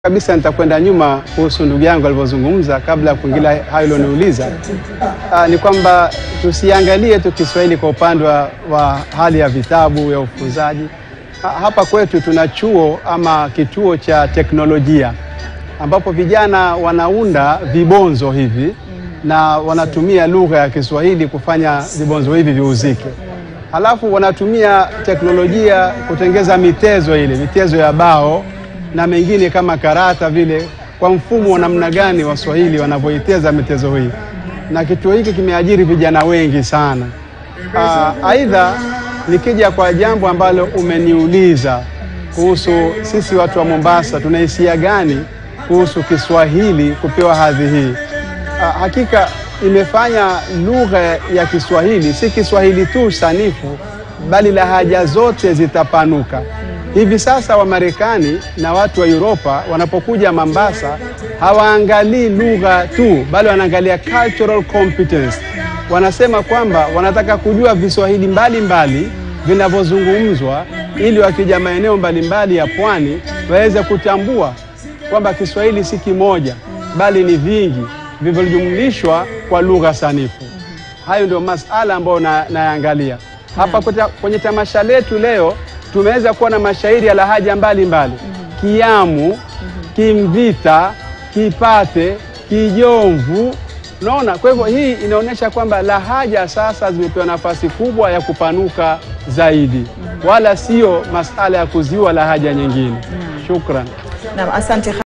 kabisa nitakwenda nyuma kuhusu ndugu yangu alivyozungumza kabla ya kuingilia hayo ulioniuliza. Ah, ni kwamba tusiangalie tu Kiswahili kwa upande wa, wa hali ya vitabu ya ufunzaji. Ha- Hapa kwetu tuna chuo ama kituo cha teknolojia ambapo vijana wanaunda vibonzo hivi na wanatumia lugha ya Kiswahili kufanya vibonzo hivi viuzike. Halafu wanatumia teknolojia kutengeza mitezo ile, mitezo ya bao na mengine kama karata vile, kwa mfumo wa namna gani Waswahili wanavyoiteza mitezo hii, na kituo hiki kimeajiri vijana wengi sana. Ah, Aidha, nikija kwa jambo ambalo umeniuliza kuhusu sisi watu wa Mombasa tuna hisia gani kuhusu Kiswahili kupewa hadhi hii. Ah, Hakika imefanya lugha ya Kiswahili si Kiswahili tu sanifu, bali lahaja zote zitapanuka. Hivi sasa Wamarekani na watu wa Uropa wanapokuja Mombasa hawaangalii lugha tu, bali wanaangalia cultural competence. Wanasema kwamba wanataka kujua viswahili mbalimbali vinavyozungumzwa ili wakija maeneo mbalimbali ya pwani waweze kutambua kwamba Kiswahili si kimoja bali ni vingi vilivyojumlishwa kwa lugha sanifu. Hayo ndio masala ambayo na- nayaangalia hapa kwenye- kwenye tamasha letu leo. Tumeweza kuwa na mashairi ya lahaja mbalimbali Kiamu, Kimvita, Kipate, Kijomvu. Unaona, kwa hivyo hii inaonyesha kwamba lahaja sasa zimepewa nafasi kubwa ya kupanuka zaidi, wala sio masala ya kuziua lahaja nyingine. Shukran. Naam, asante.